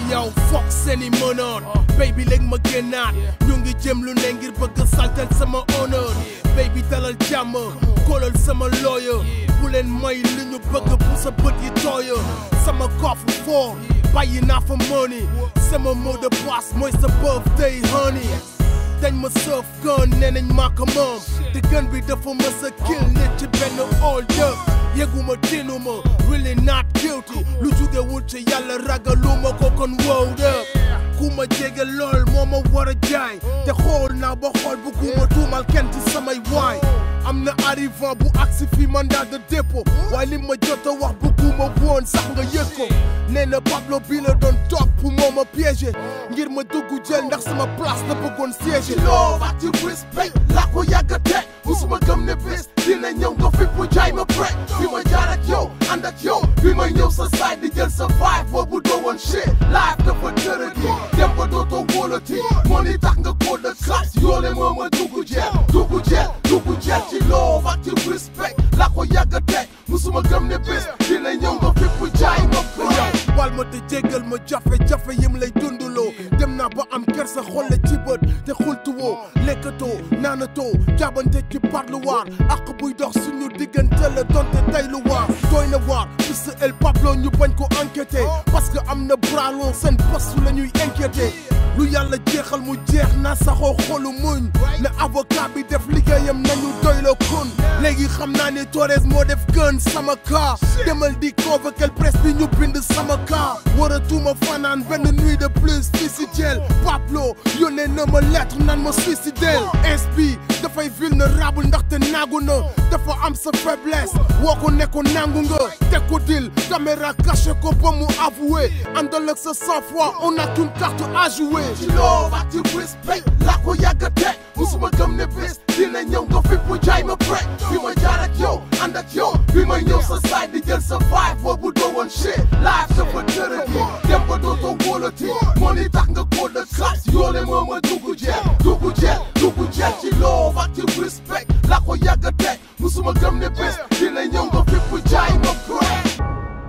yow foog seeni mënoon baby léegi ma génnaat ñu ngi jëm lu ne ngir bëgg saltel sama honneur baby dalal jàmm kóolal sama lawyer bu leen may li ñu bëgg bu sa bët yi tooya sama coffre fort bàyyi naa fa money sama mot de passe mooy sa birthday honey dañ ma sëf gun nee nañ maa ko moom te gun bi dafa mës a kill nit ci benn hold up yëguma tinuma really not guilty lu jugewul ci yàlla ragaluma ko kon wowed up ku ma jege lool moo ma war a jaay te xool naa ba xool bu ku ma tuumal kenn ci samay waay am na arrivant bu agsi fi mandat de dépôt waaye li ma jot a wax bu ku ma woon sax nga yëg ko nee na Pablo bi la doon topp moo ma piégé ngir ma dugg jël ndax sama place la bëggoon siégé loo wax ci respect laa ko yàgg a teg musuma gëm ne bés dina ñëw nga fi bu jaay ma prek bi ma jaar ak yow ànd ak yow bi ma ñëw sa side di jël sa vibe boobu doo woon shit life dafa tërëdi dem ba dootoo wóolati moo ni tax nga koo de classe yoole moo ma dugg jeel dugg jeel dugg jeel ci loo wax ci respect laa ko yàgg a teg musuma gëm ne bés dina ñëw nga fi bu jaay ma prek bal ma te jéggal ma jafe-jafe yim lay dunduloo dem naa ba am kersa xolle ci bët te xultuwoo lekkatoo naanatoo jaabante ci parloir ak buy dox suñu diggante la donte tey lu waar doy na waar fils El Pablo ñu bañ ko enquêté parce que am na bras long seen poste la ñuy inquiété lu yàlla jeexal mu jeex na saxoo xolu muñ na avocat bi def liggéeyam nañu doy la kun léegi xam naa ne Torres moo def gën sama cas demal di convoquer presse bi ñu bind sama cas waratuma fanaan benn nuit de plus fii si jël Pablo yónnee na ma lettre nan ma suicidel inspi dafay vulnérable ndaxte naagu na dafa am sa faiblesse woo ko ne ko nangu nga teg ko dil caméra caché ko ba mu avoué àndal ak sa sang froid on a qu'une carte à jouer ci loo wax ci respect laa ko yàgg a teg musuma gëm ne bés dina ñëw nga fi bu jaay ma prek bi ma jaar ak yow ànd ak yow bi ma ñëw sa side di jël sa vibe boobu doo woon shit life dafa tërëdi dem ba dootoo wóolati moo ni tax nga koo de classe yoole moo ma dugg jeel dugg jeel dugg jeel ci loo wax ci respect laa ko yàgg a teg musuma gëm ne bés dina ñëw nga fi bu jaay ma prek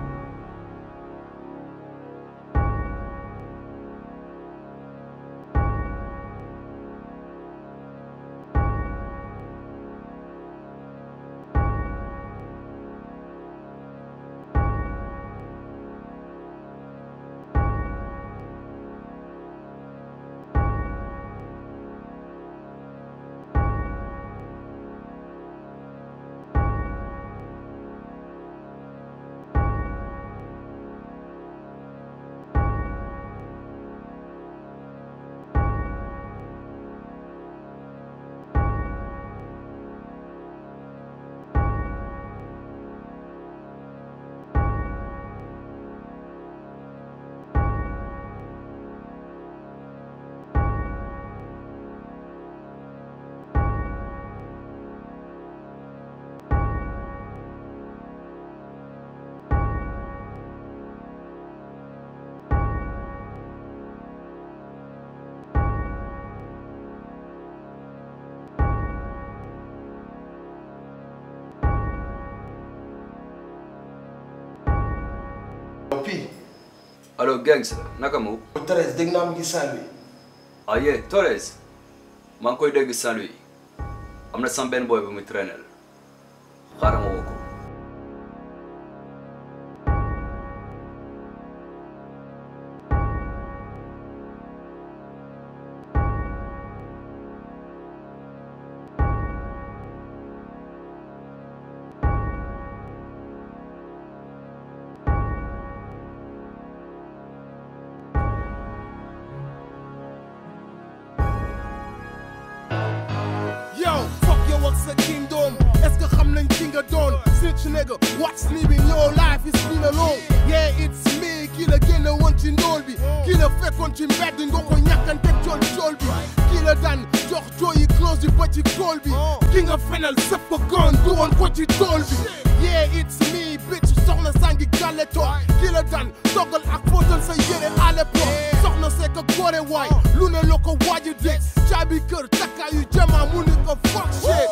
Puis, allo gangs naka mu Torres dégg naa mu ngi Saint-Louis. ah yee Torres maa ngi koy dégg Saint-Louis am na sam benn boy bu muy traîner xaaral ma woo ko Yo, fuck your work sa kingdom. Est-ce que xam nañ ki nga doon? Snitch nigga, what's living your life is been alone. Yeah, it's me, ki la génne woon ci ndóol bi. Ki la fekkoon ci mbedd nga ko ñàkkante cool cool bi. Ki la daan jox jooyi close bi ba ci kool bi. Ki nga fenal sëpp ko gon du woon ko ci tool bi. Yeah, it's me, bitch, soxna sangi gàlle toog. Ki la daan toggal ak fóotal sa yére à l'époque. Soxna see ko góore waay, lu ne la ko waaji dégg. Caabi kër takkaayu jamaa mu ni ko fuck shit.